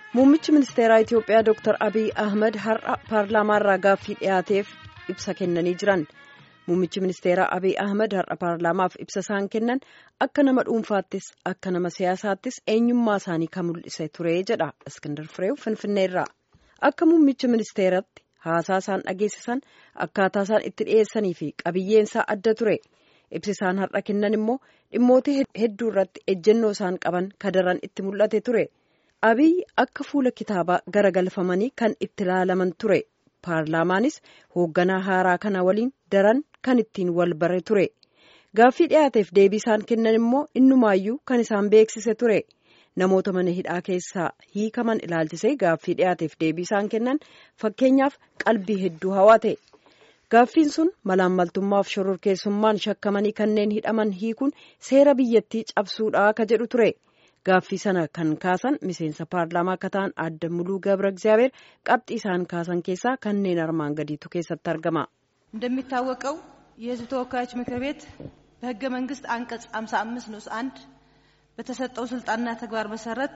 Muummichi ministeeraa Itiyoophiyaa Dr. Abiy Ahmed har'a paarlaamaarraa gaaffii dhiyaateef ibsa kennanii jiran. Muummichi ministeeraa Abiy Ahmed har'a paarlaamaaf ibsa isaan kennan akka nama dhuunfaattis akka nama siyaasaattis eenyummaa isaanii kan mul'ise ture jedha Iskindar Fireew Finfinneerraa. Akka muummichi ministeeratti haasaa isaan dhageessisan akkaataa isaan itti dhiyeessanii fi qabiyyeensaa adda ture. Ibsi isaan har'a kennan immoo dhimmoota hedduu irratti ejjennoo isaan qaban kadaran itti mul'ate ture. Abiy akka fuula kitaabaa garagalfamanii kan itti ilaalaman ture. Paarlaamaanis hoogganaa haaraa kana waliin daran kan ittiin wal bare ture. Gaaffii dhiyaateef deebii isaan kennan immoo innumaayyuu kan isaan beeksise ture. Namoota mana hidhaa keessaa hiikaman ilaalchisee gaaffii dhiyaateef deebii isaan kennan fakkeenyaaf qalbii hedduu hawate. Gaaffiin sun malaammaltummaaf shororkeessummaan shakkamanii kanneen hidhaman hiikuun seera biyyattii cabsuudha ka jedhu ture. Gaaffii sana kan kaasan miseensa paarlaamaa akka ta'an adda muluu ገብረ እግዚአብሔር qabxii isaan kaasan keessaa kanneen armaan gadiitu keessatti argama. እንደሚታወቀው የሕዝብ ተወካዮች ምክር ቤት በሕገ መንግስት አንቀጽ 55 ንዑስ አንድ በተሰጠው ስልጣንና ተግባር መሰረት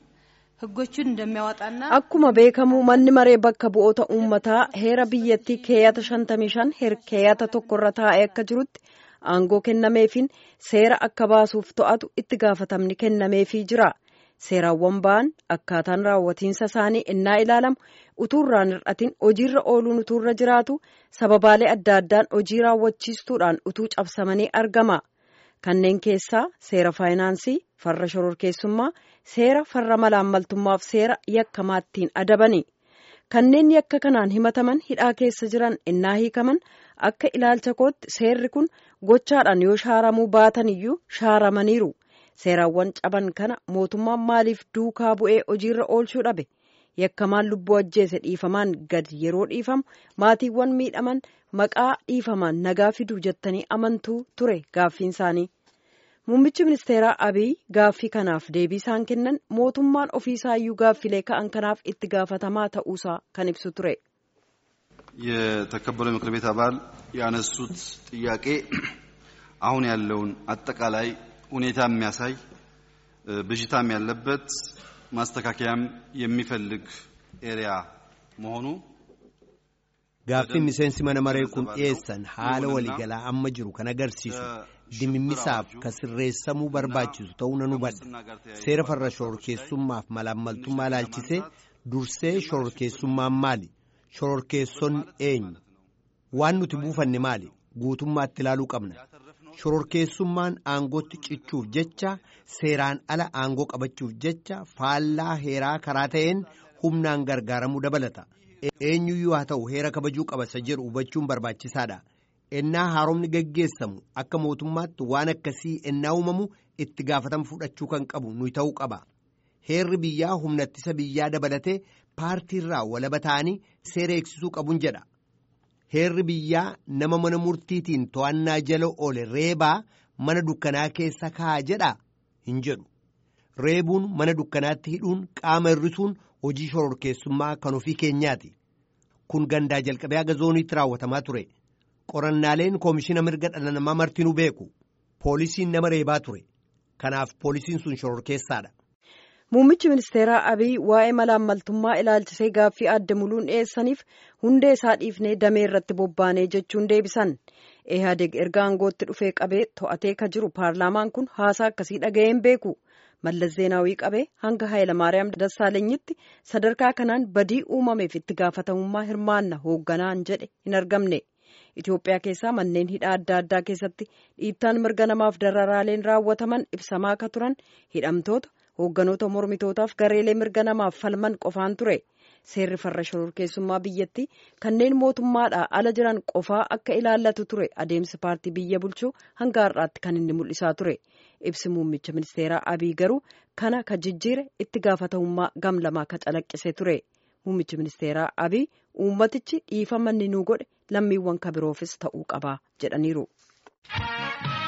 ህጎቹን እንደሚያወጣና akkuma beekamu manni maree bakka bu'oota uummataa heera biyyattii keeyyata 55 heer keeyyata tokkorra taa'ee akka jirutti aangoo kennameefiin seera akka baasuuf to'atu itti gaafatamni kennameefii jira. Seeraawwan ba'an akkaataan raawwatiinsa isaanii innaa ilaalamu utuurraan hir'atiin hojiirra ooluun utuurra jiraatu sababaalee adda addaan hojii raawwachiistuudhaan utuu cabsamanii argama. Kanneen keessaa seera faayinaansii, farra shororkeessummaa, seera farra malaammaltummaaf seera yakkamaattiin adabani. Kanneen yakka kanaan himataman hidhaa keessa jiran innaa hiikaman akka ilaalcha kootti seerri kun gochaadhaan yoo shaaramuu baatan iyyuu shaaramaniiru. Seeraawwan caban kana mootummaan maaliif duukaa bu'ee hojiirra oolchuu dhabe? Yakkamaan lubbuu ajjeese dhiifamaan gad yeroo dhiifamu maatiiwwan miidhaman maqaa dhiifamaan nagaa fiduu jettanii amantuu ture gaaffiin isaanii. Muummichi ministeeraa Abiy gaaffii kanaaf deebii isaan kennan mootummaan ofiisaayyuu gaaffilee ka'an kanaaf itti gaafatamaa ta'uusaa kan ibsu ture. የተከበረው የምክር ቤት አባል ያነሱት ጥያቄ አሁን ያለውን አጠቃላይ ሁኔታ የሚያሳይ ብዥታም ያለበት ማስተካከያም የሚፈልግ ኤሪያ መሆኑ Gaaffiin miseensi mana maree kun dhiyeessan haala waliigalaa amma jiru kan agarsiisu dimimmisaaf kan sirreessamuu barbaachisu ta'uu nan hubadha. Seera farra shororkeessummaaf malaammaltummaa ilaalchisee dursee shororkeessummaan maali? Shororkeessonni eenyu? Waan nuti buufanne maali? Guutummaatti ilaaluu qabna. Shororkeessummaan aangootti cichuuf jecha seeraan ala aangoo qabachuuf jecha faallaa heeraa karaa ta'een humnaan gargaaramuu dabalata. Eenyuyyuu haa ta'u heera kabajuu qaba isa jedhu hubachuun barbaachisaadha. Ennaa haaromni gaggeessamu akka mootummaatti waan akkasii ennaa uumamu itti gaafatama fudhachuu kan qabu nuyi ta'uu qaba. Heerri biyyaa humna ittisa biyyaa dabalatee paartiirraa walaba ta'anii seera eegsisuu qabuun jedha. Heerri biyyaa nama mana murtiitiin to'annaa jala oole reebaa mana dukkanaa keessa kaa'a jedha hin jedhu. Reebuun mana dukkanaatti hidhuun qaama hir'isuun hojii shororkeessummaa kan ofii keenyaati. Kun gandaa jalqabee haga zooniitti raawwatamaa ture. Qorannaaleen koomishina mirga dhala namaa martinuu beeku. Poolisiin nama reebaa ture. Kanaaf poolisiin sun shororkeessaadha. Muummichi ministeeraa Abiy waa'ee malaammaltummaa ilaalchisee gaaffii adda muluun dhiyeessaniif hundee isaa dhiifnee damee irratti bobbaanee jechuun deebisan. Ehaadeg erga aangootti dhufee qabee to'atee ka jiru paarlaamaan kun haasaa akkasii dhaga'een beeku. Mallas Zeenaawii qabee hanga Hayilamaariyaam Dassaalenyitti sadarkaa kanaan badii uumameef itti gaafatamummaa hirmaanna hoogganaan jedhe hin argamne. Itoophiyaa keessaa manneen hidhaa adda addaa keessatti dhiittaan mirga namaaf dararaaleen raawwataman ibsamaa akka turan hidhamtoota hoogganoota mormitootaaf gareelee mirga namaaf falman qofaan ture. Seerri farra shororkeessummaa biyyattii kanneen mootummaadhaa ala jiran qofaa akka ilaallatu ture adeemsi paartii biyya bulchuu hanga har'aatti kan inni mul'isaa ture. Ibsi muummicha ministeeraa Abiy garuu kana ka jijjiire itti gaafatamummaa gamlamaa ka calaqqise ture. Muummichi ministeeraa Abiy uummatichi dhiifama inni nuu godhe lammiiwwan kabiroofis ta'uu qaba jedhaniiru.